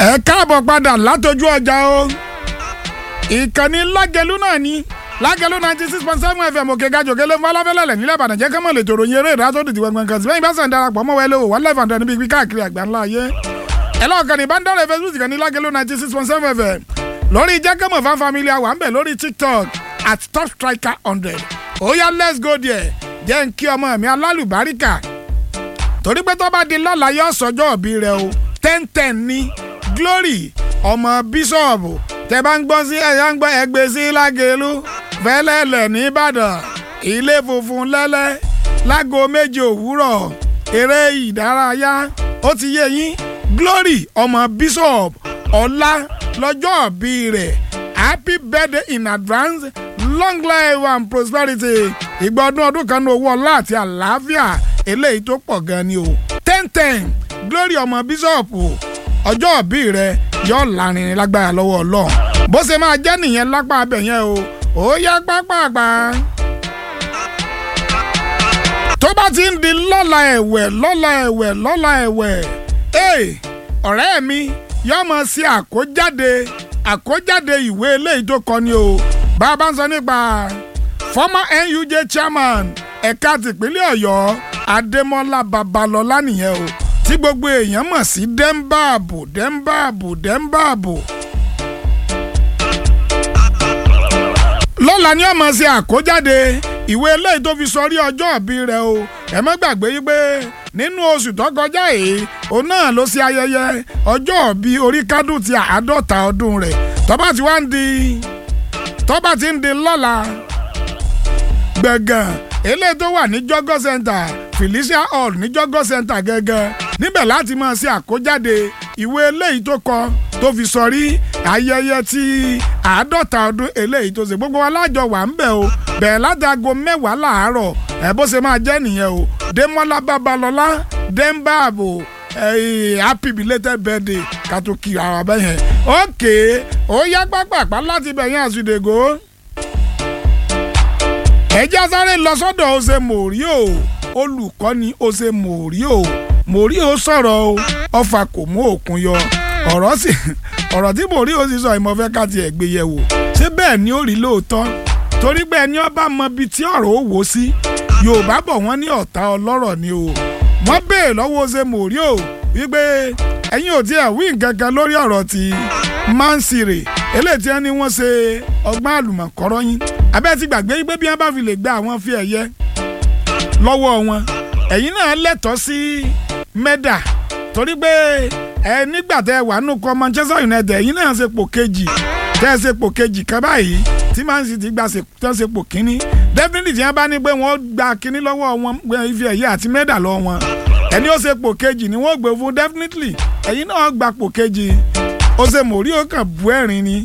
ẹ káàbọ̀ padà látọjú ọjà o ìkànnì lágẹlú náà ni lágẹlú ninety six point seven fm òkè gajò kélé ń falafẹ́lẹ́lẹ̀ nílẹ̀ ìbàdàn jẹ́ kọ́mọ̀ lè tòrò yin eré ìdá tó dìtì gbọ̀ngbọ̀n kan sí bẹ́ẹ̀ bá sàn darapọ̀ mọ́ wẹ́lẹ́ o wà live and níbi ibi káàkiri àgbà ńlá ayé ẹ lọ́ọ̀kan ní bandore facebook kan ní lágẹlú ninety six point seven fm lórí jẹ́kẹ́mọ̀ fan family àwa ń bẹ̀ lórí tiktok at top striker hundred ó yá let's go there jẹ́ ń kí ọmọ mi alálùbáríkà torí pé tó bá di lọ́la yóò sọjọ́ òbí rẹ o ten ten ní glory ọmọ bíṣọ̀bù tẹ bá ń gbọ́ sí ẹ̀yà ń gbọ́ ẹgbẹ́ sí lágẹ̀lú fẹ́lẹ́lẹ̀ nìbàdàn ilé funfun lẹ́lẹ́ lágo méje òwúrọ̀ eré ìdárayá ó ti yé yín glory ọmọ bishop ọlá lọ́jọ́ òbí rẹ̀ happy birthday in advance long life and prosperity ìgbà ọdún ọdún kan ní owó ọlá àti àlàáfíà eléyìí tó pọ̀ gan ni o ten ten glory ọmọ bishop ọjọ́ òbí rẹ̀ yóò lárinrin lágbára lọ́wọ́ ọlọ́run bó ṣe máa jẹ́ nìyẹn lápá abẹ yẹn o ó yá pápápá. tó bá ti ń di lọ́la ẹ̀wẹ̀ lọ́la ẹ̀wẹ̀ lọ́la ẹ̀wẹ̀ ee ọ̀rẹ́ mi yóò mọ̀ sí àkójáde àkójáde ìwé eléyìí tó kọ ni o bá a bá ń sọ nípa former nuj chairman ẹ̀ka tìpínlẹ̀ ọ̀yọ́ adémọ́lá babalọ́lá nìyẹn o tí gbogbo èèyàn mọ̀ sí dẹ́ńbàbò dẹ́ńbàbò dẹ́ńbàbò. lọ́la ni ọmọ ṣe àkójáde ìwé eléyìí tó fi sọrí ọjọ́ ìbí rẹ̀ o ẹ má gbàgbé yí pé nínú oṣù tó kọjá yìí òun náà ló ṣe ayẹyẹ ọjọ́ ìbí orí kádùn ti àádọ́ta ọdún rẹ̀ tọ́ba ti wá ń di tọ́ba ti ń di lọ́la gbẹ̀gàn eléyìí tó wà ní jọ́gọ́ center felicia hall ní jọ́gọ́ center gẹ́gẹ́ níbẹ̀ láti máa ṣe àkójáde ìwé eléyìí tó kọ tó fi sọrí ayẹyẹ tí àádọ́ta ọdún eléyìí tó ṣe gbogbo alájọ wà ń bẹ̀ o bẹ̀rẹ̀ látago mẹ́wàá làárọ̀ ẹ̀ bó ṣe máa jẹ́ nìyẹn o démọ́lá babalọ́lá dẹ́ńbàbò happy belated birthday ká tó kí ara bẹ́ẹ̀ yẹn ókè ó yá pápápá láti bẹ̀ yẹn àsùdègò ẹjẹ́ sáré lọ sọ́dọ̀ ọ̀sẹ̀ mòríò olùkọ́ni ọ̀sẹ̀ mòríò mòríò sọ̀rọ̀ o ọfà kò mú òkun yọ ọ̀rọ̀ sì ọ̀rọ̀ tí mòríò sì sọ ìmọ̀fẹ́ ká tiẹ̀ gbé yẹ̀ wò ṣé bẹ́ẹ̀ ni ó rí lóòótọ́ torí pé ẹni ọba mọ ibi tí ọ̀rọ̀ ó wò sí yorùbá bọ̀ wọ́n ní ọ̀tá ọlọ́rọ̀ ni o wọ́n béè lọ́wọ́ ọ̀sẹ̀ mòríò wípé ẹ̀yin ò tiẹ̀ wí nǹkan kan lórí ọ̀rọ̀ ti mansire eléyìí tí wọ́n ní wọ́n ṣe ọgbọ́n àlùmọ̀kọ́rọ́ yín abẹ́ ti gbàgbé pé bí wọ́n bá fi lè gba àwọn fi ẹ̀yẹ lọ́wọ́ wọn ẹ̀yin náà lẹ́tọ̀ọ́ sí mẹ́dà torí pé ẹ nígbà tẹ wà nù kọ Manchester United ẹ̀yin náà ṣe pò kejì tẹ́ ṣe pò kejì kan báyìí tí Man City gba tẹ́ ṣe pò kínní definitely tí wọ́n bá ní pé wọ́n gba kínní lọ́wọ́ wọn ife ẹ̀yẹ àti mẹ́dà lọ́wọ́ wọn ẹni ó ṣe pò kejì ni wọ́n gbé fún definitely ẹ̀yin náà gba pò kejì ó ṣe mòrí ó kàn bú ẹ̀rín ni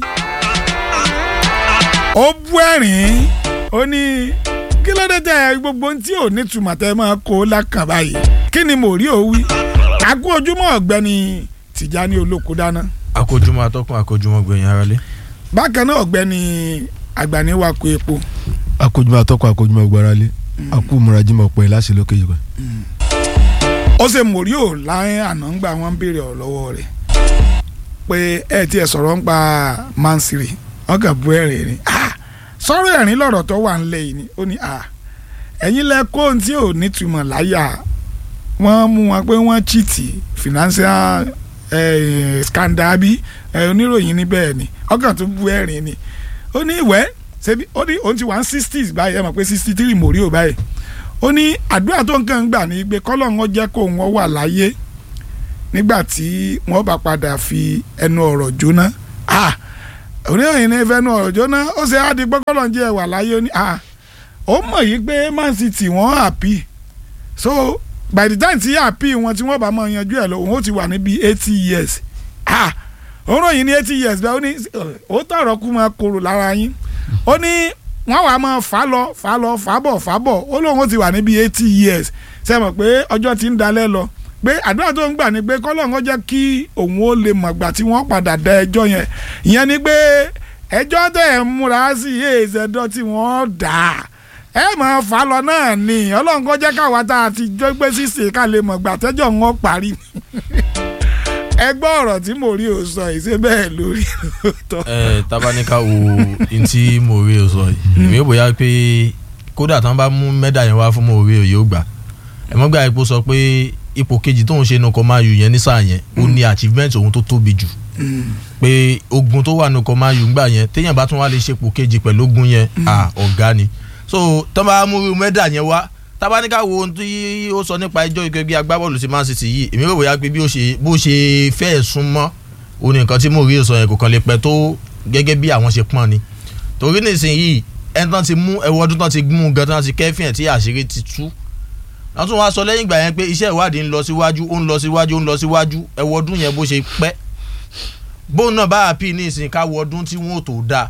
ó bú ẹ̀rín ó ní kí ló dé tẹ gbogbo ohun tí ò ní tùmọ̀ tẹ máa kó lákàn báyìí kí ni mò rí òwí àkó ojúmọ́ ọ̀gbẹ́ni Tìjání Olóko dáná. akójúmọ́ atọ́kùn akójúmọ́ gbẹ̀yìn aráalé. bákan náà ọ̀gbẹ́ni àgbàní wa kó epo. akójúmọ́ atọ́kùn akójúmọ́ gbáralé akú múrajìmọ̀ pẹ̀ láṣẹ lókè yìí. ó ṣe mò rí ò láyé àná ń gbà wọ́n ń béèrè ọ̀ lọ́wọ́ rẹ̀ pé ẹ tiẹ̀ sọ̀rọ̀ ń pa mansiri wọ́n kàn bú ẹ̀rín ni sọ̀rọ̀ ẹ̀rín lọ̀rọ̀ tó wà ńlẹ̀ yìí ni ó ní ẹ̀yin lẹ kó ohun tí ò nítumọ̀ láyà wọ́n mú wọn pé wọ́n chìtì financial scandal bí oníròyìn níbẹ̀ ni ọkàn tó bú ẹ̀rín ni ó ní ìwẹ́ ṣebí ó ní òun ti wà ní sixties báyìí ẹ mọ̀ pé sixty three mòrí ò báyìí ó ní àdúrà tó ń kàn ń gbà ní pé kọ́lọ́hún jẹ́ kó wọ́n wà láyé nígbà tí wọ́n bá padà fi ẹnu ọ̀rọ̀ jóná oníròyìn ní fẹnu ọ̀rọ̀ jóná ó ṣe á di gbọ́kọ́lọ́ jẹ́ wà láyé ní à ó mọ̀ yìí pé Man City wọ́n happy so by the time tí happy wọn tí wọ́n bá máa yanjú ẹ̀ lọ òun ó ti wà níbi eighty years ah oníròyìn ní eighty years bẹ́ẹ̀ ó ní ó tọ̀rọ̀ kú máa korò lára yín ó ní wọ́n wàá máa fà lọ fà lọ fà bọ̀ fà bọ̀ ó lóun ó ti wà níbi eighty years ṣe mọ̀ pé ọjọ́ ti ń dalẹ̀ lọ pé àdúrà tó ń gbà ni pé kọ́lọ́ǹkọ́ jẹ́ kí òun ó lè mọ̀gbà tí wọ́n padà dá ẹjọ́ yẹn ìyẹn ni pé ẹjọ́ tẹ̀ ń múra sí èèzẹ̀dọ́ tí wọ́n dà ẹ máa fà lọ náà ni ọlọ́ǹkọ́ jẹ́ káwa tá a ti jọ gbé sísè ká lè mọ̀gbà tẹ́jọ́ wọn parí ẹ gbọ́ ọ̀rọ̀ tí mo rí o sọ yìí ṣé bẹ́ẹ̀ lórí lóòótọ́. ẹ tabaníkà wo ntí mòwe ò sọ yìí èmi ò bóyá pé kódà tán bá mú mẹ́dà yẹn wá fún mòwe ò yóò gbà ẹ mọ́ gbà ipò sọ pé ipò kejì tóun ṣe nukọ máa yù yẹn ní sáà yẹn ó ní achievement òun tó tóbi jù pé ogun tó wà nukọ máa yù gbà yẹn téèyàn bá tún wá lè ṣepò kejì pẹ̀lú ogun yẹn à ọ̀gá ni so tán bá mú mẹ́dà yẹn wá tabaníkà wo ohun tí ó sọ nípa ẹjọ́ ìgbẹ́gbẹ́ agbábọ́ọ̀lù sí Man City yìí èmi rò bóyá pé bí ó ṣe bó ṣe fẹ́ẹ̀ súnmọ́ ó ní nǹkan tí mo rí sọ yẹn kò kàn lè pẹ́ tó gẹ́gẹ́ bí àwọn ṣe pọ́n ni torí nísìnyìí ẹni tán ti mú ẹwọ́ ọdún tán ti mú gan tán ti kẹ́fìn ẹ̀ tí àṣírí ti tú wọ́n tún wá sọ lẹ́yìn ìgbà yẹn pé iṣẹ́ ìwádìí ń lọ síwájú ó ń lọ síwájú ó ń lọ síwájú ẹwọ́ ọdún yẹn bó ṣe pẹ́ bóun náà bá àpì ní ìsìn káwọ ọdún tí wọ́n ò tó dáa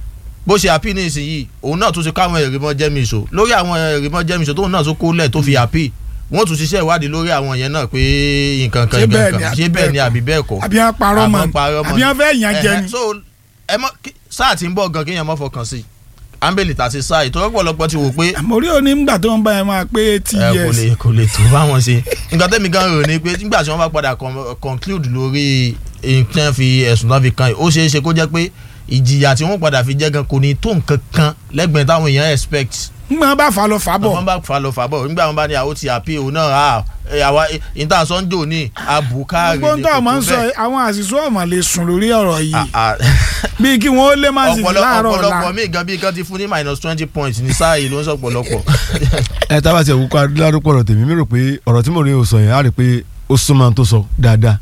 bó ṣe àpì ní ìsìn yìí òun náà tún ti káwọn èrèmọ jẹ́mìíṣó lórí àwọn èrèmọ jẹ́mìíṣó tóun náà tún kólẹ̀ tó fi àpì wọ́n tún ṣiṣẹ́ ìwádìí lórí àwọn yẹn náà pé nǹkan kan Ṣé nǹkan bẹ́ẹ̀ kan ni àbí ṣé bẹ́ẹ̀ ni bẹ́ẹ̀ àbí bẹ́ẹ̀ kọ́ àbí wọn parọ́ mọ́ Àwọn parọ́ mọ́ àbí wọn fẹ́ yàn jẹ Ẹ̀hẹ́, ni. so ẹ mọ kí- sáà tí ń bọ̀ gan kéèyàn mọ́ fọkàn sí ambeli tàti sáà ìtọ́jú ọ̀pọ̀lọpọ̀ ti wò pé àmọ́ orí òní ńgbà tó ń bá ẹ máa pé eighty ẹ kò years lè kò lè tó báwọn ṣe nǹkan tẹ́mi gan rò ní pé nígbà tí wọ́n bá padà con- conclude lórí nǹkan fi ẹ̀sùn náà fi kan yìí ó ṣeé ṣe kó jẹ́ pé ìjìyà tí wọ́n padà fi jẹ́ gan kò ní tó nǹkan kan lẹ́gbẹ̀ẹ́ táwọn èèyàn expect ńgbà bá fà lọ fà bọ̀ wọ́n bá fa lọ fà bọ̀ nígbà wọn bá ní àwọn ti àpè òun náà à ẹ, àwa ìta sọ́njò ní àbùkárì gbogbo ń tọ́ ọmọ ń sọ bẹ́ẹ̀. àwọn àṣìṣe ọmọ lè sùn lórí ọ̀rọ̀ yìí À- à- bíi kí wọ́n ó lé Man City ọ̀pọ̀lọ- láàárọ̀ ọ̀pọ̀lọpọ̀ ọ̀la míì gan bí kan ti fún ní minus twenty points ní sáà yìí ló ń sọ ọ̀pọ̀lọpọ̀. ẹ tá a bá ti ẹ̀wù ká lárúkọ ọ̀rọ̀ tèmi mi rò pé ọ̀rọ̀ tí mo rí o sọ yẹn á rí i pé ó súnmọ́ ohun tó sọ dáadáa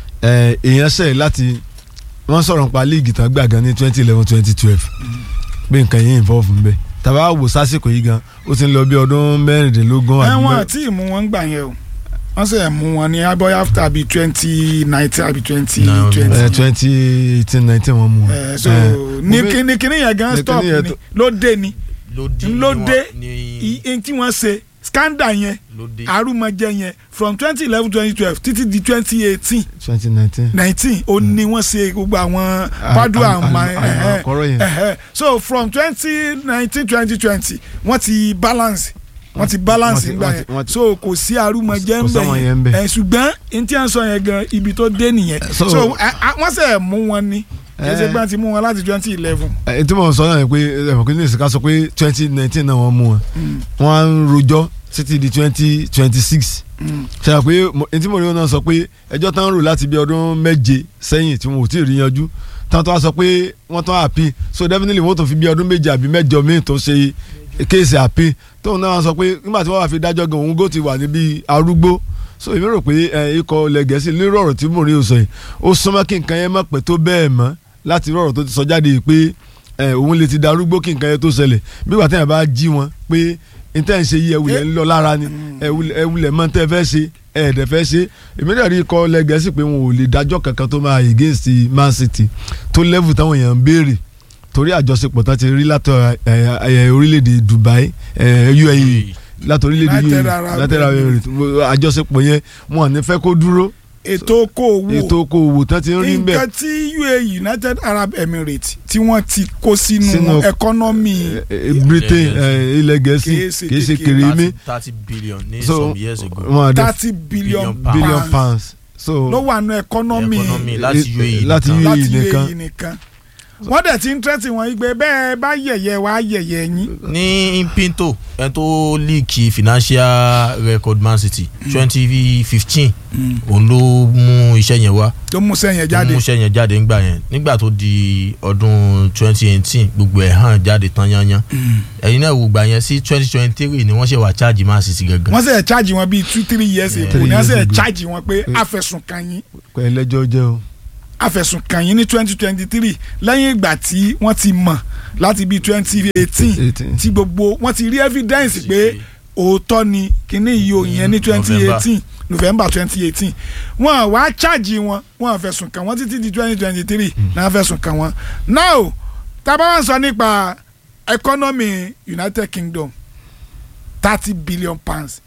ẹ èèyàn ṣẹ̀ láti wọ́n sọ̀rọ̀ nípa líìgì tán gbà gan ní twenty eleven twenty twelve pé nǹkan yẹn involve ń bẹ tàbá wò sásìkò yìí gan ó ti ń lọ bí ọdún mẹ́rìndínlógún àbí ẹ̀wọ̀n mẹ́- àti ìmú wọn gbà yẹn o wọ́n sì mú wọn ní abọ́yá after bíi twenty nineteen àbí twenty No, ẹ twenty twenty eighteen nineteen wọn mú wọn. so ẹ, ní mo fẹ́- kíní kíní yẹn gan ní stop kíní yẹn ni tó- ló dé ni ló dé ló ní dé wọn- ní iye tí wọ́n ṣe scandal yẹn ló dé. arúmọjẹ yẹn from twenty eleven twenty twelve títí di twenty eighteen twenty nineteen. nineteen ó ní wọ́n ṣe gbogbo àwọn padu àmà ẹ̀hẹ́ àkọ́rọ́ yẹn. ẹ̀hẹ́ so from twenty nineteen twenty twenty wọ́n ti balance wọ́n ti balance wọ́n ti- nígbà wọ́n yẹn ti- wọ́n ti- so kò sí arúmọjẹ kò ń sáwọn bẹ̀ yẹn ń yẹn bẹ̀. ẹ̀ ṣùgbọ́n n tí a ń sọ yẹn gan ibi tó dé nìyẹn So- so ẹ- a- wọ́n sẹ̀ mú wọn ni kì í ṣe Eh. pé wọ́n ti mú wọn láti twenty eleven ẹ tí mo sọ náà ni pé ẹ̀mọ̀ kí ní ìsìnká sọ pé twenty nineteen náà wọ́n mú wọn wọ́n á ń rojọ́ títí di twenty twenty six ṣe àpé etí mo rí wọn náà sọ pé ẹjọ́ tán ń rò láti bí ọdún méje sẹ́yìn tí wọn ò tí ì rí yanjú tán tó wá sọ pé wọ́n tán àpì so definitely wọ́n tó fi bí ọdún méje àbí mẹ́jọ míì tó ṣe kéèsì àpì tóun náà sọ pé nígbà tí wọ́n wá fi dájọ́ gan òun gò ti wà níbi arúgbó so èmi rò pé ẹ, ikọ̀ ilẹ̀ gẹ̀ẹ́sì lérò ọ̀rọ̀ tí mo rí o sọ yìí ó súnmọ́ kí nǹkan yẹn má pẹ́ tó bẹ́ẹ̀ mọ́ láti rí ọ̀rọ̀ tó ti sọ jáde yìí pé ẹ, òun lè ti darúgbó kí nǹkan yẹn tó ṣẹlẹ̀ bí wàá tẹ̀yìn bá jí wọn pé níta ń ṣe yí ẹwulẹ̀ ń lọ lára ni ẹwulẹ̀ ẹwulẹ̀ mọ́ tẹ́ fẹ́ ṣe ẹ̀ẹ́dẹ̀ fẹ́ ṣe èmi náà rí ikọ̀ ilẹ̀ gẹ̀ẹ́sì pé wọn ò lè dájọ́ kankan tó máa against Man City tó level táwọn èèyàn ń béèrè torí àjọṣepọ̀ tó ti rí látọ̀ ẹ, ẹ, orílẹ̀-èdè Dubai ẹ, UAE láti orílẹ̀-èdè United UAE Arab láti Arab Emirates àjọṣepọ̀ yẹn wọn ò ní fẹ́ kó dúró ètò okòwò ètò okòwò tán ti ń rí bẹ́ẹ̀ nǹkan tí UAE United Arab Emirates tí wọ́n ti kó sínú Sínú- ẹkọ́nọ́mì ẹ, ẹ, Britain ẹ, ilẹ̀ gẹ̀ẹ́sì Kìí ṣe kìí ṣe kékeré. kéré mi thirty billion ní so some years ago. wọn àdé thirty billion Billion billion pounds pounds so ló wà nù ẹkọ́nọ́mì economy láti Eh, UAE láti nìkan. UAE láti nìkan. UAE nìkan wọ́n dẹ̀ ti ń tẹ́tì wọn yí pé bẹ́ẹ̀ bá yẹ̀yẹ́ wá yẹ̀yẹ́ yín ní Pinto ẹ tó líìkì financial record Man City twenty fifteen òun ló mú iṣẹ́ yẹn wá tó mú sẹ́yìn tó jáde mú iṣẹ́ yẹn jáde ńgbà yẹn nígbà tó di ọdún twenty eighteen gbogbo ẹ̀ hàn jáde tán yányán ẹ̀yin náà wò gbà yẹn sí twenty twenty three ni wọ́n ṣe wà charge Man City gangan. wọ́n sẹ̀ charge wọn bíi two three years ago Three ní wọ́n years sẹ̀ ago. charge wọn pé àfẹ̀sùnkàn yín ẹlẹ́jọ́ jẹ́ o àfẹ̀sùnkàn yín ní twenty twenty three lẹ́yìn ìgbà tí wọ́n ti mọ̀ láti bíi twenty eighteen 18. tí gbogbo wọ́n ti rí evidence pé òótọ́ ni kíní yìí ò yẹn ní twenty eighteen november twenty eighteen wọ́n wá charge wọn wọ́n fẹ̀sùn kàn wọ́n títí di twenty twenty three náà fẹ̀sùn kàn wọ́n now tábà wọ́n sọ nípa economy united kingdom thirty billion pounds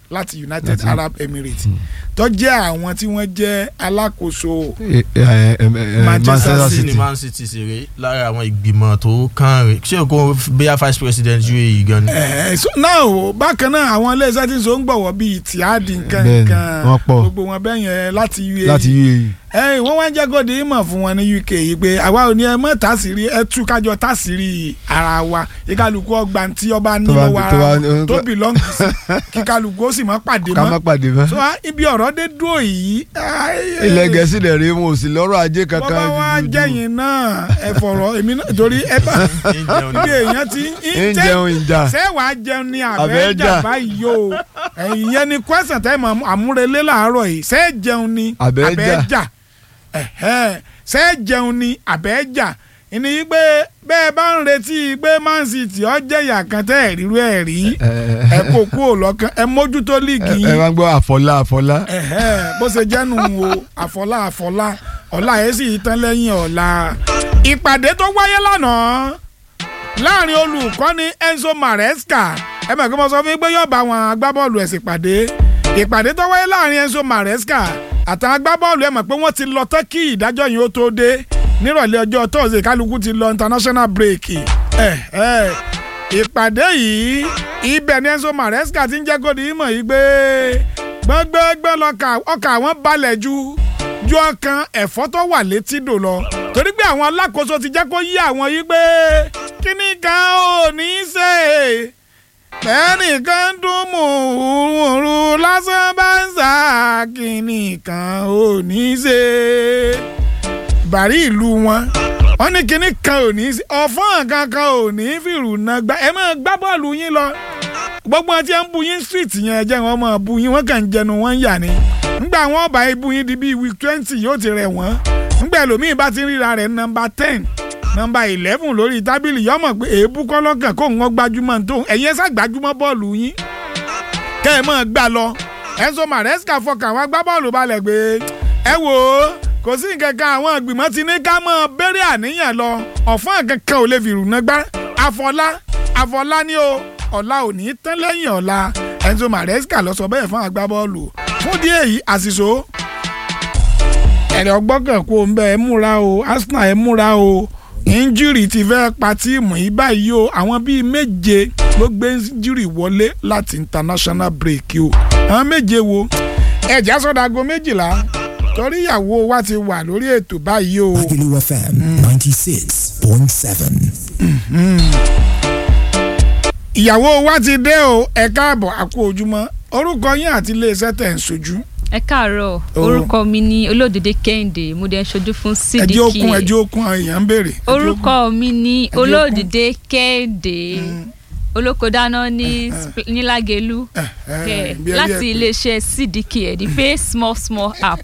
láti United Láti- Arab Emirates tó jẹ́ àwọn tí wọ́n jẹ́ alákòóso Eh, eh, eh, eh, Manchester Manchester City. ní City Man City ṣeré lára àwọn ìgbìmọ̀ tó kàn rè ṣé o kò bóyá vice president UAE gan ni. Eh, so now bákan náà àwọn iléeṣẹ́ tí ń so ń gbọ̀wọ́ bíi tìádì nǹkan Bẹ́ẹ̀ni, nǹkan wọ́n pọ̀. gbogbo wọn bẹ́ẹ̀ yẹn láti UAE láti UAE ẹ̀yìn wọ́n wá ń jẹ́ kó di ìmọ̀ fún wọn ní UK yìí pé àwa ò ní ẹ mọ́ tàṣírí ẹ tú kájọ tàṣírí ara wa kíkálukú ọgbà tí ọba ní Tó bá- lọ́wọ́ tó ara bá- wọn tó belong sí kíkálukú ó sì mọ́ pàdé ká má mọ́ pàdé mọ́. so ah, ibi ọ̀rọ̀ dé dúró yìí ilẹ̀ gẹ̀ẹ́sì lè rí wọn ò sì lọ́rọ̀ ajé kankan. bọ́bá wa jùjù. jẹ́yìn náà ẹ fọ̀rọ̀ èmi náà torí ẹ bá ibi èèyàn ti ń jẹun ìjà ṣé wàá jẹun ní Àbẹ́ àbẹ́jà jà. báyìí o ẹ̀yìn yẹn ni kwẹ́sàn tẹ́ mọ̀ àmúrelé làárọ̀ yìí ṣé jẹun ni Àbẹ́ jà. àbẹ́jà ẹ̀hẹ́, ṣé jẹun ni àbẹ́jà ìní yìí pé bẹ́ẹ̀ bá ń retí pé Man City ó jẹ̀yà kan tẹ́ ẹ̀ rírú ẹ̀ rí ẹ kó kúrò lọ́kàn ẹ mójútó líìgì ẹ yín máa ń gbọ́ àfọlá àfọlá. ẹ̀hẹ́, bó ṣe jẹ́nu o àfọlá àfọlá ọ̀la ẹ̀ sì tán lẹ́yìn ọ̀la ìpàdé tó wáyé lánàá láàrin olùkọ́ni Enzo Maresca ẹ mọ̀ kí mo sọ fún yín pé yóò bá àwọn agbábọ́ọ̀lù ẹ̀sìn pàdé ìpàdé tó wáyé láàrin Enzo Maresca àtàwọn agbábọ́ọ̀lù ẹ mọ̀ pé wọ́n ti lọ tán kí ìdájọ́ yìí ó tó dé nírọ̀lẹ́ ọjọ́ tóòzè kálukú ti lọ international break ẹ̀ ẹ̀ ìpàdé yìí ibẹ̀ ni Enzo Maresca ti ń jẹ́ kó di ìmọ̀ yìí pé gbọ́ngbẹ́gbẹ́ lọ́kà ọkà àwọn balẹ̀ ju ju ọkàn ẹ̀fọ́ tó wà létí dò lọ torí pé àwọn alákòóso ti jẹ́ kó yí àwọn yìí pé kíní kan ò ní í ṣe ẹnìkan dún mùrùmùrù lásán bá ń sá kíní kan ò ní í ṣe bàrí ìlú wọn wọn ní kíní kan ò ní í ṣe ọ̀fọ́n kankan ò ní í fìrù náà gbá ẹ máa gbá bọ́ọ̀lù yín lọ gbogbo wọn tí ń bu yín street yẹn ẹ jẹ́ wọn máa bu yín wọ́n kàn ń jẹnu wọn ń yà ni ngbà wọn bá ibu yín di bíi week twenty yóò ti rẹ̀ wọ́n ngbà ẹlòmíín bá ti ń ríra rẹ̀ nọmba ten nọmba eleven lórí tábìlì yọmọ pé èébú kọ́ lọ́kàn kó ń wọ́n gbajúmọ̀ tó ẹ̀yin ẹ̀sà gbajúmọ̀ bọ́ọ̀lù yín kẹ́ ẹ̀ mọ̀ gbà lọ Enzo Maresca fọkàn àwọn agbábọ́ọ̀lù balẹ̀ gbé ẹ wò ó kò sí nǹkan kan àwọn ìgbìmọ̀ ti ní ká mọ̀ bẹ̀rẹ̀ àníyàn lọ ọ̀fọ́n kankan ò lè fi rùnà gbá àfọlá àfọlá ni o ọ̀la ò ní tán lẹ́yìn ọ̀la Enzo Maresca lọ sọ bẹ́ẹ̀ fún agbábọ́ọ̀lù fún díẹ̀ yìí àṣìṣó ẹ̀rẹ̀ ọgbọ́kàn kó ń bẹ́ ẹ múra o Arsenal ẹ múra o injúrì ti fẹ́ pa tíìmù yìí báyìí o àwọn bíi méje ló gbé injúrì wọlé láti international break o àwọn méje wo ẹ̀já sọ́dàgọ́ méjìlá torí ìyàwó wa ti wà lórí ètò báyìí o. Agulu FM 96.7. ìyàwó wa ti dé o ẹ káàbọ̀ àkó ojúmọ́ orúkọ yín àti iléeṣẹ́ tẹ̀ ń sojú ẹ káàárọ̀ Oh. orúkọ mi ni olódìdé kẹ́hìndé mo dẹ̀ ń ṣojú fún ẹjẹ́ sídìkì okun ẹjẹ́ okun àwọn èèyàn ń béèrè. ẹjẹ́ orúkọ mi ni okun. olódìdé kẹ́hìndé olókodáná ní Sp- ní Lágelú okun. Eh, Kẹ̀, eh, bí ẹ rí láti ẹ pé iléeṣẹ́ sídìkì ẹ̀ the pay small small app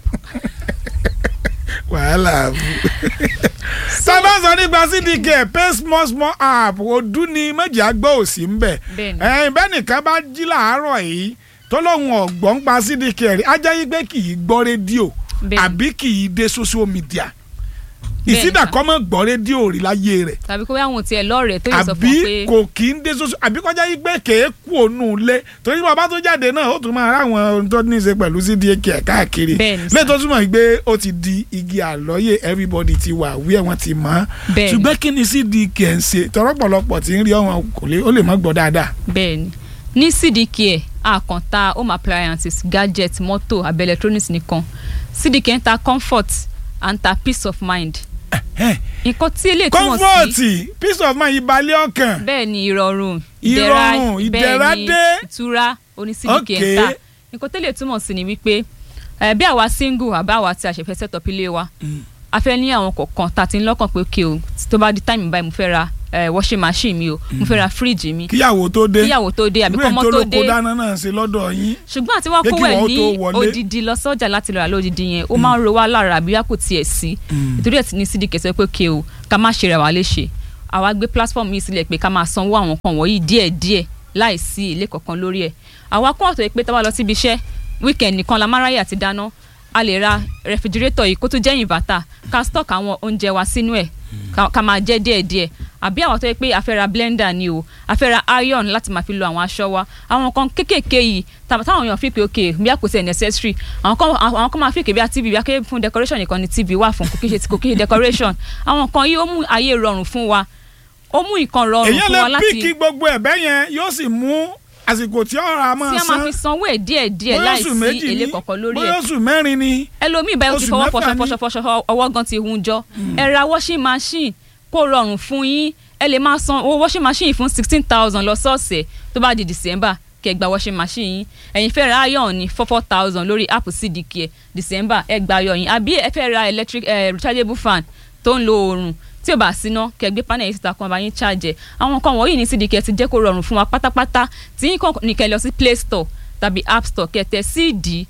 wàhálà sábà sọ nípa cdk pay small small app ọdún ni méjì àgbọ̀ òsì ń bẹ̀ Bẹ́ẹ̀ni. ẹ̀yìn bẹ́ẹ̀ nìkan bá jí làárọ̀ yìí tó lóun ọ̀gbọ́n pa cdk rí ajá yí pé kì í gbọ́ rédíò Bẹ́ẹ̀ni. àbí kì í dé social media Bẹ́ẹ̀ni, ìsídà sà. kọ́ mọ́ gbọ́ rédíò rí láyé rẹ̀ tàbí kó bá àwọn tiẹ̀ lọ́rẹ̀ẹ́ tó yẹ sọ àbí fún ọ pé kò kí ń dé social àbí kọjá yí pé kèé kú ònú ilé torí bàbá tó jáde náà ó tún máa ráwọn ohun tó ní í ṣe pẹ̀lú cdk ẹ̀ káàkiri Bẹ́ẹ̀ni, sà. lẹ́yìn tó túmọ̀ pé ó ti di igi àlọ́yè everybody ti wà wí ẹ̀ wọ́n ti mọ̀ ọ́ Bẹ́ẹ̀ni. ṣùgbọ́n kí ni cdk ẹ̀ ń ṣe tọ́rọ́pọ̀lọpọ̀ tí ń rí ọ̀hún kò lè ó lè má gbọ́ dáadáa. bẹ́ẹ̀ ni ní sídìkì ẹ̀ àkàntà home appliances gadget mọ́tò àbẹ̀ electronics nìkan sídìkì ẹ̀ ń ta comfort and ta peace of mind nǹkan tí eléyìí túmọ̀ sí comfort peace of mind ìbàlẹ̀ ọkàn bẹ́ẹ̀ ni ìrọ̀rùn Ìrọ̀rùn, ìdẹ̀ra bẹ́ẹ̀ ni dé. ìtura onísídìkì Okay. ẹ̀ ń tà nǹkan tẹ́lẹ̀ túmọ̀ sí ni wípé eh, bí àwa single àbá àwa tí a ṣẹ̀fẹ̀ set up ilé wa a fẹ́ ní àwọn kọ̀ọ̀kan tá a ti ń lọ́kàn pé okay o tó bá di time báyìí mo fẹ́ ra eh, washing machine mi o mo fẹ́ ra fridge mi kíyàwó tó dé kíyàwó tó dé àbí ìwé kọ́mọ tó ìtòlóko dé dáná náà ṣe lọ́dọ̀ yín ṣùgbọ́n àti wọ́n Jẹ́ kó kí wẹ̀ wọ́n ní tó wọlé. odidi lọ sọ́jà láti lọ rà lódidi yẹn ó máa ń ro wá lára àbí wá kò tiẹ̀ sí nítorí ẹ̀ tí ní sídìí kẹsẹ̀ pé kí o ká má ṣe rẹ̀ wá léṣe àwa gbé platform yìí sílẹ̀ pé ká máa sanwó àwọn kan wọ̀nyí díẹ̀díẹ̀ láì sí ilé kankan lórí ẹ̀ àwa kún ọ̀tọ̀ yìí pé tá a bá lọ síbi iṣẹ́ weekend nìkan la máa ráyè àti dáná a lè ra refrigerator yìí kó tó jẹ́ inverter ká stock àwọn oúnjẹ wa sínú ẹ̀ ká- ká máa jẹ díẹ̀díẹ̀ àbí àwọn tó yẹ pé a fẹ́ ra blender ni o a fẹ́ ra iron láti máa fi lo àwọn aṣọ wa àwọn nǹkan kéékèèké yìí tá- táwọn èèyàn fi pé ok bí a kò tẹ̀ necessary àwọn kan àwọn kan máa fi pé bí a tv bí a ké fún decoration nìkan ni tv wà fún kò kí ṣe kò kí ṣe decoration àwọn nǹkan yìí ó mú ayé rọrùn fún wa ó mú nǹkan rọrùn èyàn fún wa lè láti píkì gbogbo ẹ̀bẹ̀ yẹn yóò sì mú àsìkò tí ọ̀rọ̀ a tí máa a máa san fi sanwó ẹ̀ díẹ̀ díẹ̀ bóyá láì oṣù sí méjì èlé ní kọ̀ọ̀kan lórí bóyá ẹ̀ oṣù mẹ́rin ni ẹlòmíì báyìí ó ti Oṣù fọwọ́ mẹ́fà fọṣọ ni. fọṣọ fọṣọ ọwọ́ gan ti hun jọ ẹ ra washing machine kó rọrùn fún yín ẹ lè máa san owó washing machine fún sixteen thousand lọ́sọ̀ọ̀sẹ̀ tó bá di december kẹ́ gba washing machine yín ẹ̀yin fẹ́ ra iron ní four four thousand lórí app cdk ẹ̀ december ẹ gba ayọ̀ yín àbí ẹ fẹ́ ra electric eh, rechargeable fan tó ń lo oòrùn tí ò bá síná kẹ́ gbé panel yìí síta kan bá yín charge ẹ̀ àwọn nǹkan wọ̀nyí ní cdk ti jẹ́ kó rọrùn fún wa pátápátá tí yín kàn ní kẹ́ lọ sí play store tàbí app store kẹ́ tẹ cd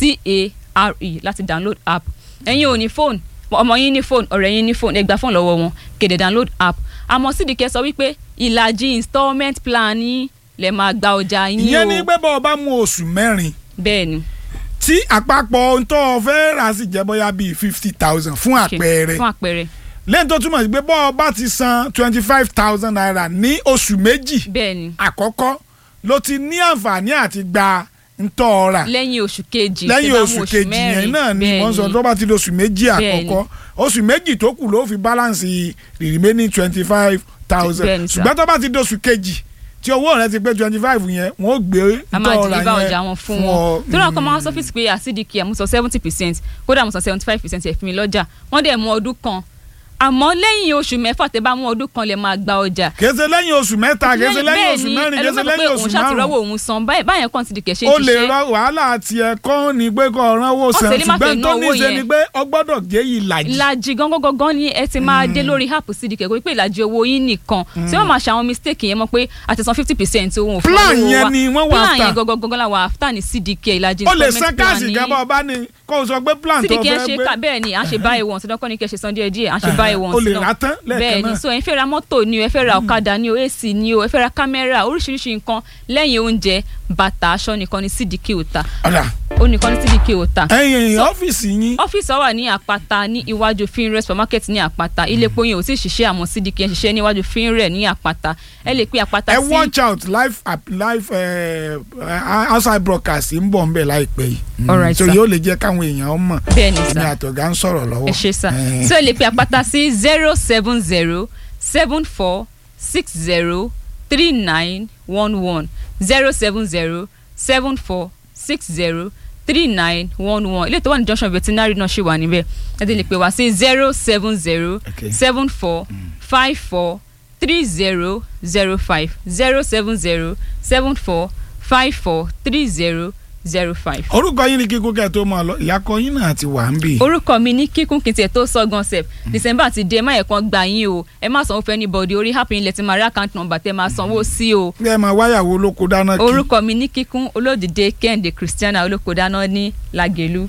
c-a-r-e láti download app ẹ̀yin ò ní fóònù ọmọ yín ní fóònù ọ̀rẹ́ yín ní fóònù ẹ gba fóònù lọ́wọ́ wọn kéde download app àmọ́ sídìkẹ́ sọ wípé ìlàjì installment plan yín lè máa gba ọjà yín o ìyẹn ní pé bọ́ọ̀ bá mú oṣù mẹ́rin bẹ́ẹ̀ ni tí àpapọ̀ ohun tó o fẹ́ rà sì jẹ́ bóyá bíi fifty thousand fún Okay, àpẹẹrẹ fún àpẹẹrẹ lẹ́yìn tó túmọ̀ sí pé bọ́ọ̀ bá ti san twenty five thousand naira ní oṣù méjì bẹ́ẹ̀ ni àkọ́kọ́ ló ti ní àǹfààní àti gba ntọ́ ọ̀rà lẹ́yìn oṣù kejì lẹ́yìn tẹ́ bá oṣù mú kejì mẹ́rin, yẹn náà ni bẹ́ẹ̀ wọ́n sọ ni. tó bá ti di oṣù méjì Bẹ́ẹ̀ ni. àkọ́kọ́ oṣù méjì tó kù ló fi balance the remaining twenty five thousand Bẹ́ẹ̀ ni sir. ṣùgbọ́n tó bá ti di oṣù kejì tí owó rẹ ti pé twenty five yẹn wọ́n ó gbé a máa ntọ́ ọ̀rà deliver yẹn ọjà wọn fún ọ. wọn torí àwọn kan máa ń sọ́fíìsì pé àsídìkì àmúsọ seventy percent kódà àmúsọ seventy five percent ẹ̀ fún mi lọ́jà wọ́n dẹ̀ mú ọdún kan àmọ́ lẹ́yìn oṣù mẹ́fà tẹ́ bá mú ọdún kan lè máa gba ọjà kèsè lẹ́yìn oṣù mẹ́ta kèsè lẹ́yìn oṣù mẹ́rin kèsè lẹ́yìn oṣù òun ṣàtìrọ́wọ́ márùn-ún òun san báyìí báyẹn kàn ti di kẹ̀ṣẹ́ o lè ṣiṣẹ́ rọ wàhálà tiẹ̀ kọ́ ni pé kọ́ ọ̀ràn owó Ọ̀sẹ̀ san lè má fẹ́ ṣùgbọ́n tó ná ní owó í ṣe yẹn. ni pé ọ gbọ́dọ̀ jẹ́ ìlàjì ìlàjì gangan gangan ni ẹ ti máa dé lórí app cdk kò pé ìlàjì owó yín nìkan tí wọ́n máa ṣe àwọn mistake yẹn mọ̀ pé àti san fifty percent ohun òfin Plan owó yẹn wa. ni wọ́n wà plan after. yẹn gangan gangan la wà after ní cdk ìlàjì o lè installment san plan káàsì yín. gẹ́gẹ́ bá ní kó o sọ pé plan tó cdk fẹ́ ṣe gbé ká bẹ́ẹ̀ ni à ń ṣe buy one ṣe dọ́kọ́ ni kẹ́ ṣe san díẹ̀ díẹ̀ à ń ṣe buy one o lè sí náà. rà tán lẹ́ẹ̀kan bẹ́ẹ̀ ni náà so ẹ fẹ́ ra mọ́tò ni o ẹ fẹ́ ra ọ̀kadà ni o ac ni o ẹ fẹ́ ra kámẹ́rà oríṣiríṣi nǹkan lẹ́yìn oúnjẹ bàtà aṣọ nìkan ni cdk ò ta ọ̀dà ó nìkan ni cdk ò ta ẹ̀yìn So- ọ́fíìsì yín ọ́fíìsì wa wà ní àpáta ní iwájú finre supermarket ní àpáta ilé epo yẹn ò sì ṣiṣẹ́ àmọ́ cdk ń ṣiṣẹ́ níwájú finre ní àpáta ẹ lè pe àpáta ẹ sí watch out live app- live eh, eh, outside broadcast ń bọ̀ ń bẹ̀ láìpẹ́ yìí Mm, Alright, so sir. yóò lè jẹ́ káwọn èèyàn mọ̀ bẹ́ẹ̀ ni ní sá àtọ̀gá ń sọ̀rọ̀ lọ́wọ́ ẹ ṣe sá Eh, so ẹ lè pe àpáta sí zero seven zero seven four six zero three nine one one zero seven zero seven four six zero three nine one one ilé tó wà ní junction veterinary náà ṣì wà níbẹ̀ ẹ ti lè pè wá sí zero seven zero Okay. seven four five four three zero zero five zero seven zero seven four five four three zero zero five. orúkọ yín ni kíkún kẹ́ ẹ tó máa lọ ìyàkọ yín náà ti wà ń bì orúkọ mi ní kíkún kí n tiẹ̀ tó sọ gan sef december ti dé ẹ má yẹ kán gbà yín o ẹ má sanwó fún anybody orí happy ilẹ̀ tí máa rí account number tẹ́ máa sanwó sí o ẹ máa wáyàwó olóko dáná kí orúkọ mi ní kíkún olódìdé kẹ́hìndé christiana olókòdáná ní lagelu.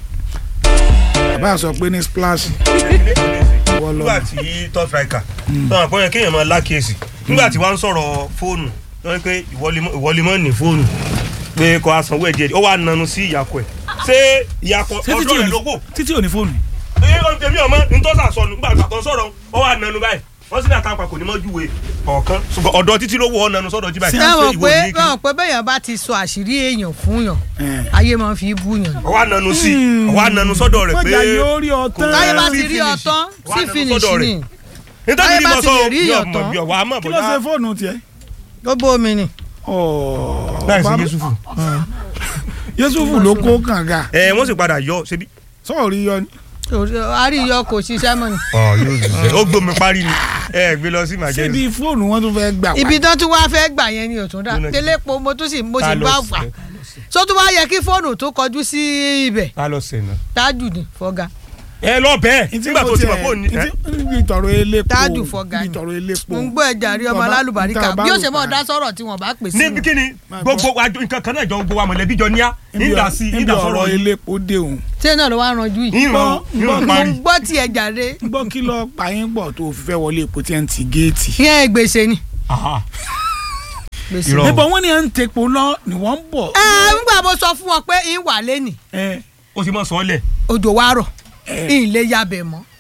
bàbá sọ pé ní splash wọ́n lọ nígbà tí top striker náà àpọ̀ yẹn kéèyàn máa lákèésì nígbà tí wọ́n ń sọ̀rọ̀ fóònù wọ́n ní pé ìwọlimọ́ ní fóònù pé kò asanwó ẹ̀ díẹ̀ ó wà nanu sí ìyàkọ̀ ẹ̀ ṣé ìyàkọ̀ Ṣé títí ọdún ò rẹ̀ ní- ló kù títí ò ní fóònù ẹ ọ tèmi ọmọ ntọ́sà sọnù nígbà tó sọ̀rọ̀ ó wà nanu báyìí wọ́n sì ní àtàwọn kò ní mọ́ júwe ọ̀kan ṣùgbọ́n ọ̀dọ̀ títí ló wọ ọ nanu sọ́dọ̀ jí báyìí Ṣé ṣé báwọn ìwọ pé ní kí báwọn pé bẹ́yàn bá ti sọ àṣírí èèyàn fún yàn Eh. ayé máa ń fi bú yàn ni. ọ wà nanu sí ọ wà nanu sọ́dọ̀ rẹ̀ pé mọ̀jà yóò rí ọtán táyé bá sí ti rí finish. ọtán Wà sí nanu finish sọ́dọ̀ ni rẹ̀. nítorí táyé ní bá mo ti sọ lè rí bí yàn ọmọ tán. bí ọwọ́ àmọ́ kí ló ṣe bọ́dá fóònù tiẹ̀ ó bómi ni. láì sí Bàbá- Yusufu Yusufu ló kó kànga ẹ wọ́n sì padà yọ ṣebí sọ̀rí yọ ni àríyọ kò ṣiṣẹ́ mọ́ ni. ọ yóò ṣiṣẹ́ ó gbómi parí ni ẹ gbé lọ sí ṣé màjẹ́ni. bí fóònù wọn tún fẹ́ gbà wá ibi tán tún wá fẹ́ gbà yẹn ni òtún dá Lónà- télépo mo tún sì mo sì Ta ló bá ṣe? fà so tún wá yẹ kí fóònù tó kọjú sí ibẹ̀ ta lọ sẹ̀ náà. tájù ni fọ́gà ẹ lọ bẹ́ẹ̀ Ntí nígbà mo tó ti tiẹ̀- mọ̀ fóònù ntí- níbi ìtọ̀rọ̀ elépo Tájù fọ́gà níbi ni. ìtọ̀rọ̀ elépo mo ń gbọ́ ẹja rí ọmọ Bàbá- alálùbáríkà nǹkan bí ó bá ṣe mọ̀ rò dá sọ̀rọ̀ tí wọ́n bá pè sí níbi kíni Máa gbogbo àjọ nǹkan kan náà jọ gbogbo wa mọ̀lẹ́bí jọ níyà níbi nígbà ọ̀- sí níbi nígbà ọ̀rọ̀ sọ̀rọ̀ yìí elépo dé òun ṣé náà ló wá ranjú yìí ìran Gbọ́- ìran gbọ́- mo parí. ń gbọ́ tí ẹja rẹ gbọ́ kí lọ pààyàn pọ̀ tó fi fẹ́ wọlé epo tí ẹ̀ ń ti géètì. yẹn gbèsè ni Aha. gbèsè. Irọ́. níbo wọn ni à ń tepo lọ ni wọ́n ń bọ̀. ẹ ńgbà mo sọ fún wọn pé ń wà lẹ́nì ẹ ó sì mọ̀ sọ́ọ́lẹ̀ òjò wa rọ̀ ẹ ń lè yabẹ̀ mọ́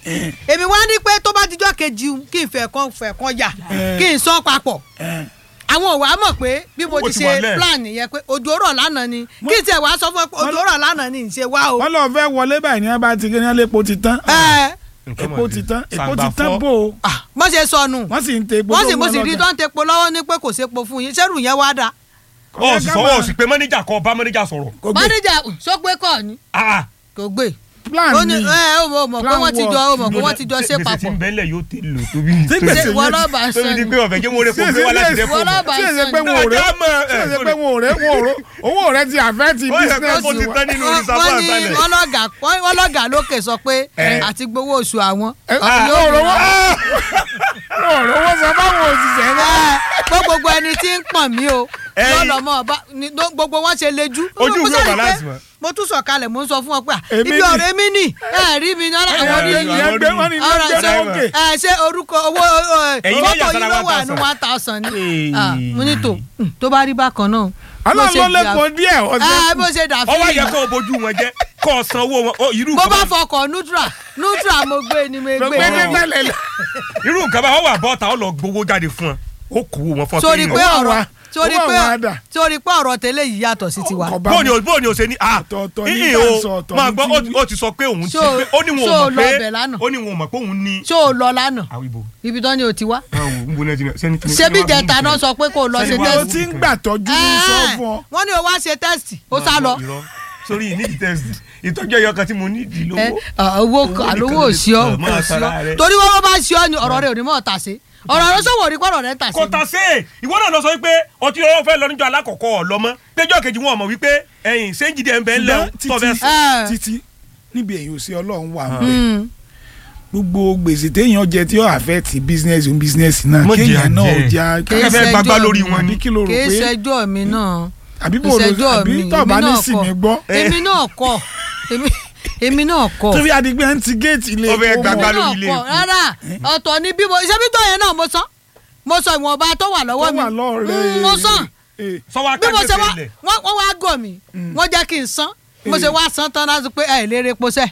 èmi wá ní pé tó bá dijọ́ kejì kí n fẹ́ kan fẹ́ kan yà kí n sọ papọ̀ àwọn òwà mọ̀ pé bí mo Ó ti ti wà ṣe lẹ̀. plan yẹn pé òjò rọ̀ lánàá ni kí n tiẹ̀ wá sọ fún ẹ pé òjò rọ̀ lánàá ni ṣe wá o. wọ́n lọ fẹ́ wọlé báyìí ní abá ti ní epo ti tán ẹ epo ti tán epo ti tán bò ó ah, wọ́n ṣe sọnù wọ́n sì ń te epo wọ́n sì tó mo wọn sì rí lọ́jà. tó ń tepo lọ́wọ́ ní pé kò sépo fún yín sẹ́rù yẹn wá dà. ó sì sọ ó sì pé mọ́níjà kọ́ bá mọ́níjà sọ̀rọ̀ Kò gbé mánéjà sọ pé kọ́ ni Ah, kò gbé plan ó ní ni ẹ ó mọ̀ mọ̀ pé Plan wọ́n ti jọ ó mọ̀ pé lónà- wọ́n ti jọ ṣe gbèsè tí papọ̀ ń bẹ́lẹ̀ yóò ti lò tóbi Tí gbèsè ṣe yẹn wọ́n ti- lọ́ba tóbi sọ di ni pé ọ̀fẹ́ kí wọ́n rẹ̀ kó gbé wá láti dẹ́pọ̀ wọ́n lọ́ba tí èsè sọ pé ni. wọn ò rẹ Náà, tí èsè pé wọn ò rẹ wọn ò rẹ owó rẹ ti àfẹ́ ti Ó yẹ pé business kó ti wa. tán nínú wọ́n ìsàbọ̀ wọ́n ní àtàlẹ̀. wọ́n lọ́gà wọ́n lọ́gà lókè sọ pé Eh. àti gbowó oṣù àwọn. Ẹ, ọ̀hún yóò wọn ò rí rówó wọn. wọn ò rówó sọ fáwọn òṣìṣẹ́ náà. Ẹ, pé gbogbo ẹni tí ń pọ̀n mí o Ẹyin. lọ́lọ́mọ ọba ni- ló- gbogbo wọn ṣe lejú. Ojú Mo ìwé sáré pé balance mọ́. mo tún sọ̀kalẹ̀ mo ń sọ fún wọn pé à, Èmi ibi ni. ọ̀rẹ́ mi nì ẹ rí mi náà àwọn Ẹ, rí ẹ, mi. ẹ, ìyẹn gbé wọn ní ilé ọ̀rọ̀ gbé ṣe wọn òkè. ẹ ṣe orúkọ owó Ẹ̀yin náà fọ́tò yà yín sára ló one wà ní thousand. one thousand ni Ee. Ah, mo ní tò hmm, tó bá rí bákan náà. ọlọ́run ló lépo díẹ̀ ẹ ọ̀sẹ̀ bó ṣe dà ọwọ́ yẹ fún kó o bójú wọn jẹ́ kó o san owó wọn Ó, irú bó nǹkan bá bá- fọkọ̀ nutra nutra mo gbé ni mo gbé gbé ní tẹ́lẹ̀ lọ. irú nǹkan bá wọ́n wà bọ́ta ó lọ gbowó jáde fún ọ ó kó wọn fún ọ sórí pé pé owó ọ̀rọ̀ wa- sórí owó pé àwọn àdà. sórí pé ọ̀rọ̀ tẹ́lẹ̀ yìí yàtọ̀ sí tiwa. Kò bá bóòni mu. o bóòni o ṣe ní a Ọ̀tọ̀ọ̀tọ̀ ní ìhìn tá à ń o sọ, ọ̀tọ̀ máa ní gbọ́ tí- ó ti- ó ti sọ pé òun ti Ṣó- pé ó ní wọn ṣó ò lọ mọ̀ ọbẹ̀ pé lánàá? ó ní wọn ò mọ̀ pé òun ní. ṣé o lọ lánàá àwọn ibo ibi tán ni o ti wá. báwo ń bo náà ti sẹ́ni tí. ṣebí jẹta náà sọ pé kó o lọ ṣe Sẹ́ni wá- o tẹ́sì. ti ń gbà tọ́jú ní sọ fún ọ. wọ́n ní o wá ṣe tẹ́sì ó sá lọ. Irọ́. sórí ìnídìí tẹ́sì ìtọ́jú ẹyọ kan tí mo nídìí Ẹ, lówó. ah, owó àlówó òsì ọ Ọ̀, máa òsì tara ọ rẹ. torí wọ́n bá ṣe ọ ni ọ̀rọ̀ rẹ ò ní mọ̀ ta sí ọ̀rọ̀ rẹ sọ̀wọ́ rí pọ̀rọ̀ rẹ ta sí. kò tà sí ìwọ náà lọ sọ wípé ọtí ọwọ́ fẹ́ lọ níjọ alákọ̀ọ́kọ́ ọ̀lọ́mọ péjọ kejì wọn mọ̀ wípé ẹ̀yìn séjìdí ẹ̀ ń bẹ́ ń lẹ́ ṣùgbọ́n tọ́fẹ́ títí Ẹ. títí níbi èyí ò sí ọlọ́run wà ń bẹ̀. Mm. gbogbo gbèsè téèyàn jẹ tí ó affect business òun business náà Mọ̀ jẹ́ kéèyàn náà ò àjẹ́. já Kì í Kẹ́kẹ́ fẹ́ ṣẹjọ́ gbagbá mi. lórí wọn ni. àbí kí ló rò kì í pé ṣẹjọ́ mi náà àbí bò ló ìṣẹ́jọ́ àbí mi tọ́ba èmi ní náà sinmi kọ́ gbọ́ èmi náà kọ́ èmi- èmi náà kọ́ tó fi adigun ẹ̀ ń ti géètì ilé Ó fẹ́ epo gbàgbá mọ́. èmi náà lórí ilé kọ́ epo. rárá ọ̀tọ̀ ni bí mo ṣé bí tó yẹn náà mo sọ mo sọ ìwọ̀nba tó wà lọ́wọ́ tó mi wà lọ́ọ̀rẹ́ Mm, mo sàn sọ́wọ́ bí mo ṣe wá akágbèsè lẹ̀ wọ́n wọ́n wá gọ̀ mí wọ́n jẹ́ kí n san mo ṣe wá san tán láti pé ẹ̀ lérè epo sẹ́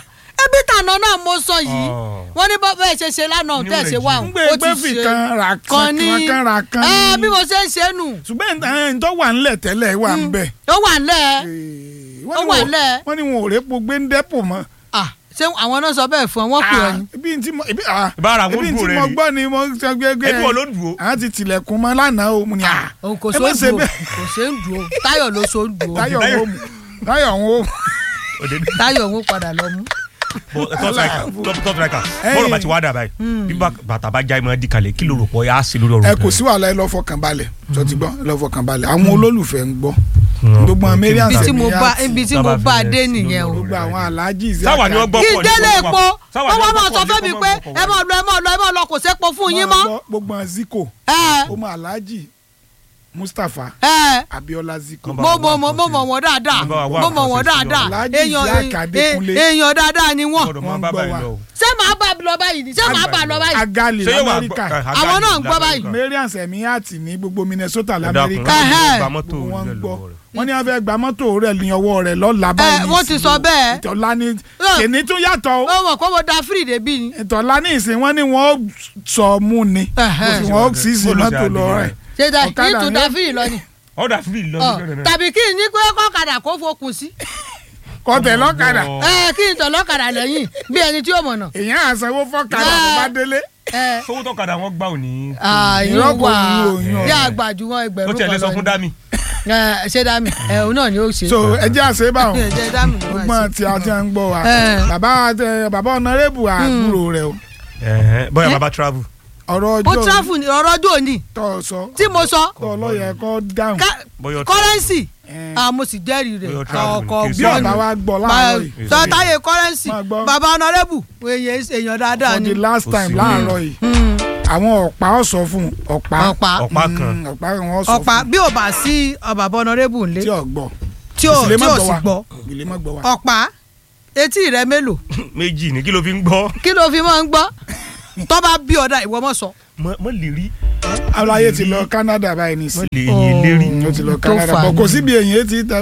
ebi tànà náà mo sọ yìí Oh. wọ́n ní bọ́ bẹ́ẹ̀ ṣe ṣe lánàá Ní tẹ̀ ṣe wà ń gbé gbé fi kan ra kan kan ní kan ra kan ẹ ní. bí mo ṣe ń ṣe nù ṣùgbọ́n ẹ̀ ń tọ́ wà ńlẹ̀ tẹ́lẹ̀ wà ń bẹ̀. ó wà ńlẹ̀ wọ́n Ó ní wà wọn- ńlẹ̀. wọ́n ní wọn ò répo gbé ń dẹ́pò mọ́. Ah, ṣé àwọn náà sọ bẹ́ẹ̀ fún ọ wọ́n pè ọ ni. ibi tí mo ibi ah Ìbára àwọn ibi tí olùgbò rẹ mo rí. gbọ́ ni mo sọ gbẹgbẹ ẹbí wọn ló dùn ó. àwọn ti tilẹ̀kùn mọ́ lánàá o mo ní à òun kò ẹ so má ń ṣe dùn ó bẹ́ẹ̀. kò ṣe ń dùn ó táyọ̀ ló so ń dùn ó táyọ̀ ń wò mú táyọ̀ ń wò mú. táyọ̀ ń padà lọ mú. tọ́tùráìkà Ẹ̀yin. bọ́ọ̀lù bá ti wá dà báyìí bí bá- bàtà bá já ẹ máa di kalẹ̀ kí ló rò pọ̀ yá sí lórí ọ̀rọ̀ ẹ kò sí wàhálà ẹ lọ fọkàn balẹ̀ tó ti gbọ́ ẹ lọ fọkàn balẹ̀ àwọn olólùfẹ́ ń gbọ́ gbogbo àwọn marian ibi tí mo bá sẹ̀míyàtì ibi tí Sábà mo fi bá rẹ̀ dé sí nìyẹn o. lórí gbogbo àwọn aláàjì sáwà ni wọ́n gbọ́ kí pọ̀ ní délé kọ́kọ́ epo wá. Sáwà ni wọ́n wá wọ́n máa gbọ́ sọ pọ̀ ní fẹ́ mi kọ́kọ́ pé wá. ẹ máa lọ ẹ máa lọ ẹ máa lọ kò sépo fún yín mọ́. gbogbo àwọn ziko ẹ ọmọ aláàjì mustapha ẹ abiola ziko Kọ́ńbà. mo mo mo mo mọ̀ wọ́n dáadáa Bá wa wá mo mọ̀ nǹkan wọ́n ṣe sí dáadáa Alhaji èèyàn Isiaq Adékúnlé. eh, èèyàn dáadáa ni wọ́n. Gbọ́dọ̀ máa Wọ́n bá gbọ́ báyìí wa. lọ o. ṣé màá bá lọ báyìí ni ṣé màá bá lọ báyìí. agali Ṣé yóò wá lamẹ́ríkà gbọ́- eh, Àwọn náà ń Agali gbọ́ báyìí. l'Amẹ́ríkà. marian sẹ̀míyàtì ní gbogbo minnesota Ẹ dákun, lamẹ́ríkà Ẹhẹ́. gba mọ́tò wọ́n ń rẹ̀ gbọ́ lọ́wọ́ rẹ̀. wọ́n ní wọ́n fẹ́ gba mọ́tò rẹ̀ ní ọwọ́ rẹ̀ lọ́la báyìí wọ́n ti sọ bẹ́ẹ̀. ìtọ́lá ní Náà. kìnní tún yàtọ̀ o ó mọ̀ pé mo da free débi ni. ìtọ́lá ní ìsìn wọ́n ní wọ́n sọ mú ni Ẹhẹ́. wọ́n sì sí Bọ́ọ̀lù mọ́tò ṣe lọ àdìyẹ rẹ̀ ṣe da Ọ̀kadà yìí tún ni da ó- free lọ ni. ọ̀dà fífi lọ Ọ, sí kẹrẹ náà. tàbí kí n ní pé kọ́kadà kó fokùn sí. kọ́tẹ̀ lọ́kadà Ọ. ẹ kí n tọ̀ lọ́kadà lẹ́yìn bí ẹni tí ó mọ̀nà. èèyàn àsanwó fọ́kadà tó bá délé ẹ sówó tọ́kadà wọn gbà ò ní. ààyè Irọ́ kò wà ní òyìn bí ọ̀rẹ́. àgbàjú wọn ó ẹgbẹ̀rún tiẹ̀ lè kan sọ lọ fún ni. dami. Ẹ, ṣé dami ẹ òun náà ni ó ṣe. so ẹjẹ́ àṣẹ báwọn ẹ jẹ́ dami ni wọ́n gbọ́n ṣe. tí a ti ń gbọ́ wa Ẹ. bàbá ẹ, bàbá ọ̀nàrẹ́bù àbúrò rẹ̀ o bóyá bàbá travel. ọ̀rọ̀ ó ọjọ́ tráfù ní ọ̀rọ̀ ọjọ́ òní tó sọ tí mo sọ tó ọlọ́yẹ kọ́ dáhùn ká- Bóyá kọ́rẹ́nsì Ẹ. ah, mo sì jẹ́rìí rẹ̀ Bóyá travel ọkọ̀ ní bí kí ọ̀bá wa gbọ́ Ma- láàárọ̀ yìí sọ táyé kọ́rẹ́nsì Máa gbọ́. bàbá ọ̀nàrẹ́bù èèyàn èèyàn dáadáa for ni. the last Kò time sí láàárọ̀ yìí Mm, àwọn ọ̀pá ọ̀sọ̀ fún un, ọ̀pá ọ̀pá ọ̀pá kan. Mm, ọ̀pá wọn sọ ọ̀pá fún bí ò bá sí ọ bàbá ọ̀nàrẹ́bù un, ńlẹ̀ tí ò gbọ́ tí ò Ìsìlẹ̀ tí má ò gbọ́ sì wa. gbọ́ ìlé má gbọ́ wa. ọ̀pá etí rẹ mélòó méjì ní kí ló fi ń gbọ́. kí ló fi máa ń gbọ́ tó bá bí ọ̀dà ìwọ mọ̀ sọ. mọ lè rí aláyé ti lọ Canada báyìí mọ nìsín lè yin lérí. ó ti lọ tó Canada fà bọ̀ ní. kò síbi èyàn ti tẹ̀ wò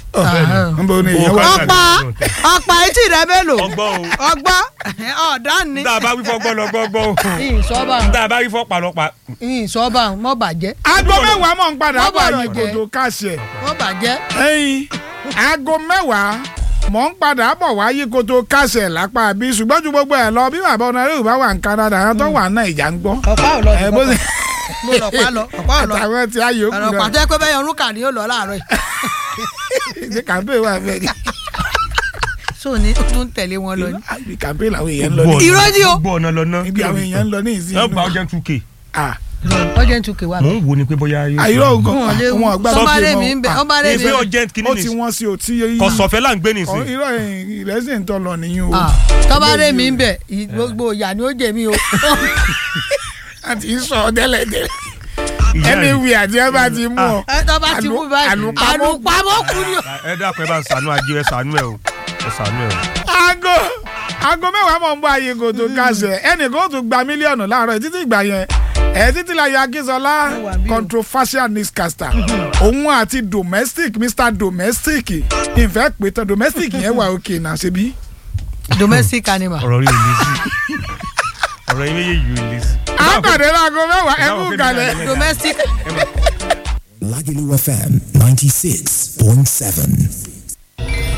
nbọ ni èèyàn wà. ọ̀pá ọ̀pá etí rẹ mélòó ọgbọ́n o ọgbọ́n ọ̀dán ni tá a bá wí fọ́gbọ́n lọ gbọ́gbọ́n o ìsọ́bà tá a bá wí fọ́pá lọ pa. ìsọ́bà mọ́ bàjẹ́ aago mẹ́wàá mọ̀ ń padà Wọ́n bọ̀ bọ̀rọ̀ àyè jẹ́. kòtò káṣẹ̀. mọ́ bàjẹ́ ẹyin aago mẹ́wàá mọ̀ ń padà bọ̀ wáyé kòtò káṣẹ̀ lápá bí ṣùgbọ́n ju gbogbo ẹ̀ lọ bí bàbá ọ̀nàrẹ́wò bá wà ní Canada àwọn tó wà náà ìjà ń gbọ́. ọ̀pá ò lọ ẹ bó ṣe mo lọ̀pá lọ ọ̀pá ò lọ àtàwọn tí a yòókù ọ̀rọ̀ náà pàtẹ́ pé bẹ́ẹ̀ ọdún kàní yóò lọ láàárọ̀ yìí ṣe campaign wà fẹ́ ni. so ní ó tún tẹ̀lé wọn lọ ní. ibi campaign làwọn èèyàn ń lọ ní. Irọ́ ni o. gbọ́ ọ̀nà lọ ná. ibi àwọn èèyàn ń lọ ní ìsìn. ẹ gba ọjọ́ two k. Ah, ọjọ́ ń tukè wá. mò ń wo ni pé bóyá yóò. àyíró nǹkan wọn lè wọn gbà ọba sókè rẹ̀ mọ́. mi ń bẹ Ah, ọba rẹ̀ mi ìfẹ́ ń bẹ. urgent kìíní ó ti nìsín. wọ́n sí o tí. kọ̀sọ̀fẹ́ là ń gbé Ọ̀, nìsín. irọ́ ìrẹsì ń tọ́ lọ nìyí o. Ah, tọ́ba rẹ̀ mi ń bẹ ì- gbogbo ìyá ni ó jẹ mí o. a ti ń sọ tẹ́lẹ̀ tẹ́lẹ̀ Ìyá ẹni yìí. wí àti ẹ bá ti mú ọ. ẹ tọ́ba ti mú báyìí àlùpàmọ́- àlùpàmọ́ kú ni o. ẹ dákun ẹ bá ń sànú ajé ẹ sànú ẹ o ẹ sànú ẹ o. aago aago mẹ́wàá mọ̀ ń bọ̀ ayé kò tó kásẹ̀ ẹnìkan ó tún gba mílíọ̀nù láàárọ̀ yìí títí ìgbà yẹn ẹ̀ títí la yọ akínsọlá wà bí o. controversial newscaster òun àti domestic mr domestic ìfẹ́ pé tán domestic yẹn wà òkè náà ṣe bí. domestic animal. ọ̀rọ̀ yìí ò lè sí ọ̀rọ̀ yìí méjèèjì ò lè sí. àpàdé láago mẹ́wàá ẹ kú kalẹ̀. domestic Lagelu FM 96.7.